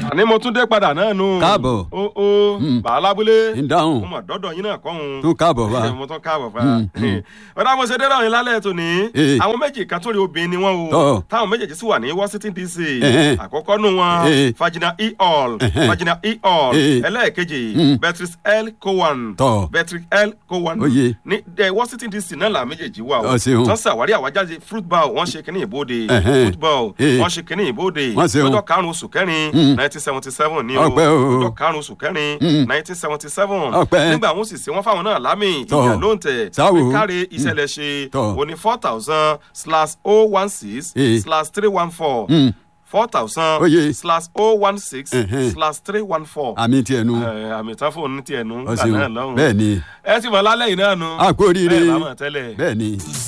àní mo tún dé padà náà nù. Káàbọ̀. o o bàá lábúlé. ń dáhùn mo mọ̀ dọ́dọ̀ yín náà kọ́hún. tún káàbọ̀ wá. mo tún káàbọ̀ fa. ọ̀dà mo ṣe dé dáhùn yín lálẹ́ tòní. Eh. àwọn méjì kan tó rí obìnrin ni wọ́n o. Tọ́. táwọn méjèèjì sì wà ní Washington DC. Eh. àkọ́kọ́ nù wọn Eh. Virginia E. Hall. Eh. Virginia E. Hall. Eh. ẹlẹ́ẹ̀kejì Beatrice L. Cowan. Tọ́. Beatrice L. Cowan. Oyè. ní eh, Washington DC náà là méjèèjì wà o. Ọ ṣeun. tọ́ sàwárí àwájáde fruit bowl wọ́n ṣe kínní ìbòde. Ẹ̀hẹ́n. fruit bowl Eh. wọ́n ṣe kínní ìbòde. Wọ́n ṣeun. lọ́jọ́ karùn-ún oṣù kẹrin Mm. nineteen seventy seven ní o Ọpẹ́ o. lọ́jọ́ karùn-ún oṣù kẹrin Mm. nineteen seventy seven Ọpẹ́. nígbà wọn sì ṣe wọn fáwọn náà lámì Tọ́. ìyá ló ń tẹ̀ Sáwò. pé káre ìṣẹ̀lẹ̀ ṣe Tọ́. òní four thousand slash oh one six Eh. slash three one four Mm. four thousand Oyè. slash oh one six Ẹ̀hẹ́n. slash three one four àmì tiẹ̀ nu. àmì tán fóònù tiẹ̀ nù Ọ nígbà ṣeun náà lọ́hùn bẹ́ẹ̀ ni ẹ ti mọ̀ lálẹ́ yìí náà nu a kú oríire bẹ́ẹ̀ bá mọ̀ tẹ́lẹ̀. bẹ́ẹ̀ ni.